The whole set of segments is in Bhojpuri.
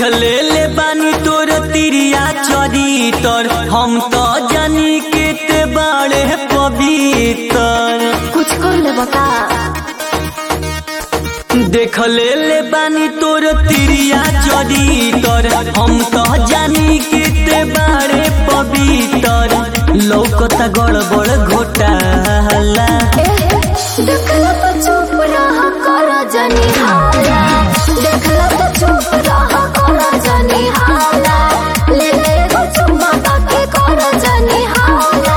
ले ले बानी तोर तिरिया चरितर हम तो जानी के ते बाड़े पवित्र कुछ कर ले बता देख ले ले बानी तोर तिरिया चरितर हम तो जानी के ते बाड़े पवित्र लौकता गड़बड़ घोटाला देखला तो चुप रह कर जनी हाला देखला तो चुप रह कर जनी हाला ले ले गो चुम्मा ताके कर जनी हाला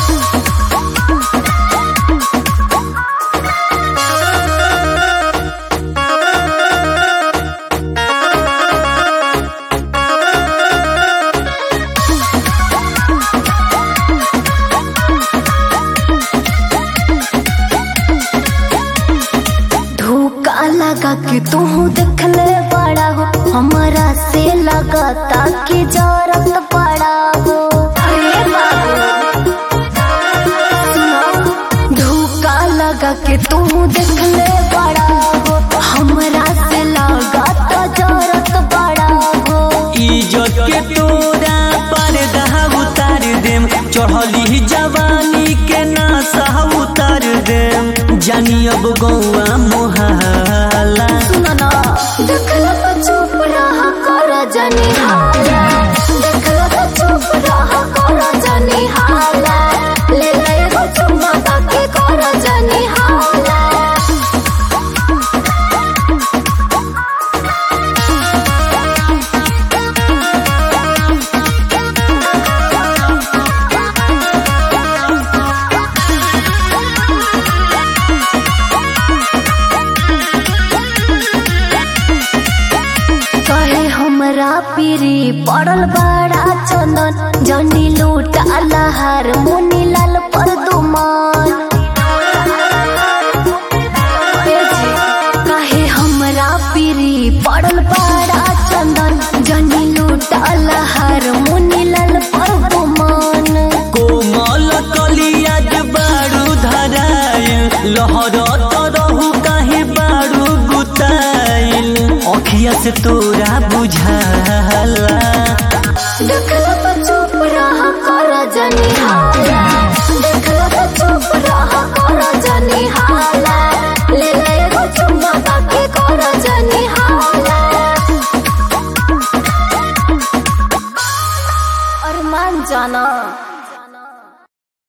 धोखा लगा के तू देखले बड़ा हो हमारा से लगता कि जरूरत पड़ा हो अरे बाबू सुनो धोखा लगा के तू देखले बड़ा हो हमारा से लगता जरूरत पड़ा हो इज्जत के तोरा पर्दा उतार देम चढ़ली जवानी के नासा उतार देम जानी अब गौआ मोहाला सुनो ना देखला तो चुप रह कर जनी हाला देखला तो चुप रह कर जनी हाला ले ले गो चुम्मा ताके कर जनी हाला कहे हमरा पीरी पड़ल बड़ा चंदन जनी लूट अलहर मुनी लाल पर दुमान कहे हमरा पीरी पड़ल बड़ा चंदन जनी लूट अलहर मुनी लाल पर दुमान कोमल कलिया के बारू धराइल लहर तरहु काहे बारू गुताइल अखिया से तोरा बुझाला देखला तो चुप रह कर जनी हाला देखला तो चुप रह कर जनी हाला ले ले गो चुम्मा ताके कर जनी हाला अरमान जाना